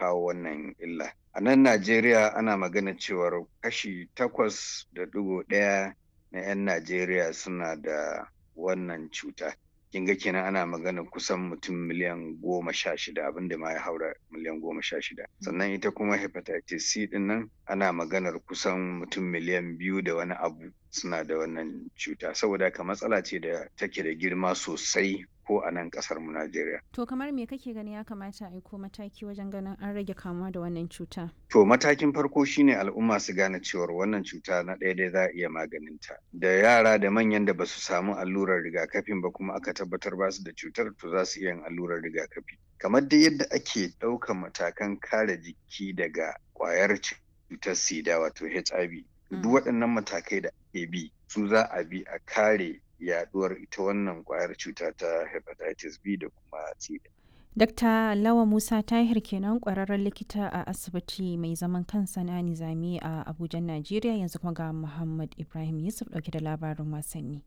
kawo wannan illa. A nan Najeriya ana magana cewar kashi takwas da ɗigo ɗaya na 'yan Najeriya suna da wannan cuta. Kin ga kenan ana magana kusan mutum miliyan goma sha shida abinda ma ya haura miliyan goma sha shida. Sannan ita kuma hepatitis C ɗin nan ana maganar kusan mutum miliyan biyu da wani abu suna da wannan cuta. Saboda haka matsala ce da take da girma sosai ko a nan ƙasar mu Najeriya. To kamar me kake gani ya kamata a ko mataki wajen ganin an rage kamuwa da wannan cuta? To matakin farko shine al'umma su gane cewar wannan cuta na ɗaya dai za a iya maganinta. Da yara da manyan da basu samu allurar rigakafin ba kuma aka tabbatar ba su da cutar to za su iya yin allurar rigakafi. Kamar dai yadda ake ɗaukan matakan kare jiki daga ƙwayar cutar sida wato HIV. Duk waɗannan matakai da ake bi su za a bi a kare yaduwar ita wannan kwayar cuta ta hepatitis B da kuma C. Dr. Lawa Musa Tahir kenan kwararren likita a asibiti mai zaman kansa na Nizami a Abuja, Najeriya yanzu kuma ga Muhammad Ibrahim Yusuf dauke da labarin wasanni.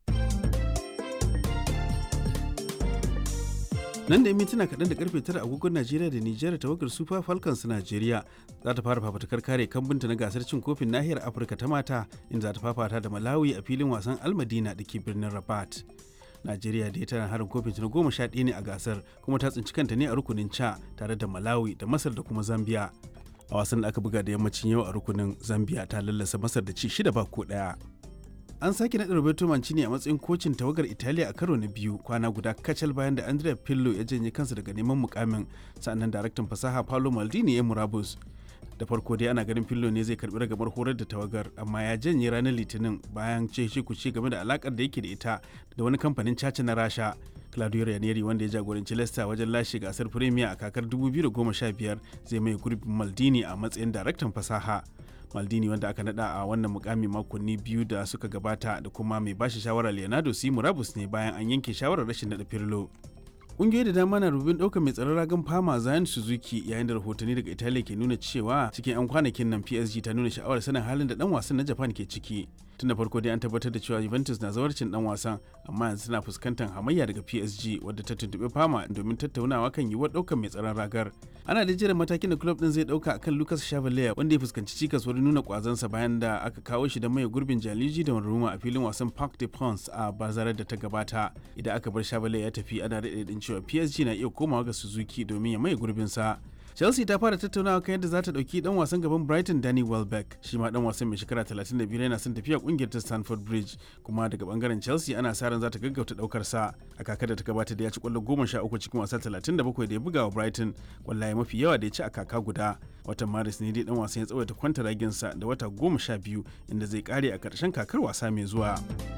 nan da mintuna kaɗan da karfe tara agogon najeriya da nijar tawagar super falcons najeriya za ta fara fafatakar kare kambunta na gasar cin kofin nahiyar afirka ta mata inda za ta fafata da malawi a filin wasan almadina da ke birnin rabat najeriya da tana harin kofin na goma sha ɗaya ne a gasar kuma ta tsinci kanta ne a rukunin ca tare da malawi da masar da kuma zambia a wasan da aka buga da yammacin yau a rukunin zambia ta lallasa masar da ci shida ba ko ɗaya an sake naɗa Roberto Mancini a matsayin kocin tawagar Italiya a karo na biyu kwana guda kacal bayan da Andrea Pirlo ya janye kansa daga neman mukamin sannan daraktan fasaha Paolo Maldini ya murabus. Da farko dai ana ganin Pirlo ne zai karbi ragamar horar da tawagar amma ya janye ranar Litinin bayan ce shi kuce game da alakar da yake da ita da wani kamfanin caca na Rasha. Claudio Ranieri wanda ya jagoranci Leicester wajen lashe gasar Premier a kakar 2015 zai mai gurbin Maldini a matsayin daraktan fasaha. maldini wanda aka nada a wannan mukami makonni biyu da suka gabata da kuma mai bashi shawara leonardo si murabus ne bayan an yanke shawarar rashin nada firlo ƙungiyoyi da dama na rubin ɗaukar mai tsaron ragan fama zayan suzuki yayin da rahotanni daga italiya ke nuna cewa cikin 'yan kwanakin nan psg ta nuna sha'awar sanin halin da dan wasan na japan ke ciki tun da farko dai an tabbatar da cewa juventus na zawarcin dan wasan amma yanzu suna fuskantar hamayya daga psg wadda ta tuntuɓi fama domin tattaunawa kan yiwuwar ɗaukar mai tsaron ragar ana da jiran matakin da club din zai ɗauka akan lucas chavalier wanda ya fuskanci cikas wurin nuna kwazansa bayan da aka kawo shi da mai gurbin jaliji da ruma a filin wasan parc de prince a bazarar da ta gabata idan aka bar chavalier ya tafi ana daɗe cewa psg na iya komawa ga suzuki domin ya maye gurbinsa chelsea ta fara tattaunawa kan yadda za ta dauki dan wasan gaban brighton danny welbeck shi ma dan wasan mai shekara 35 yana son tafiya kungiyar ta stanford bridge kuma daga bangaren chelsea ana sa ran za ta gaggauta daukar sa a kakar da ta gabata da ya ci kwallo 13 cikin wasa 37 da ya buga wa brighton kwallaye mafi yawa da ya ci a kaka guda watan maris ne dai dan wasan ya tsawaita kwanta raginsa da wata 12 inda zai kare a karshen kakar wasa mai zuwa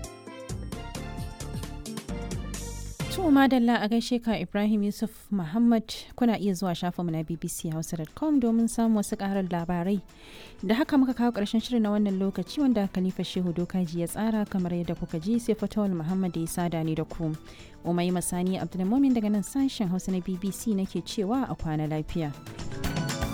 To madalla a gaishe ka Ibrahim Yusuf Muhammad kuna iya zuwa shafinmu na bbchausa.com domin samun wasu karar labarai. Da haka muka kawo ƙarshen shirin na wannan lokaci wanda Khalifa Shehu Dokaji ya tsara kamar yadda kuka ji sai Fatawul Muhammad ya sada ni da ku. Umai Masani Abdulmumin daga nan sashen Hausa na BBC nake cewa a kwana lafiya.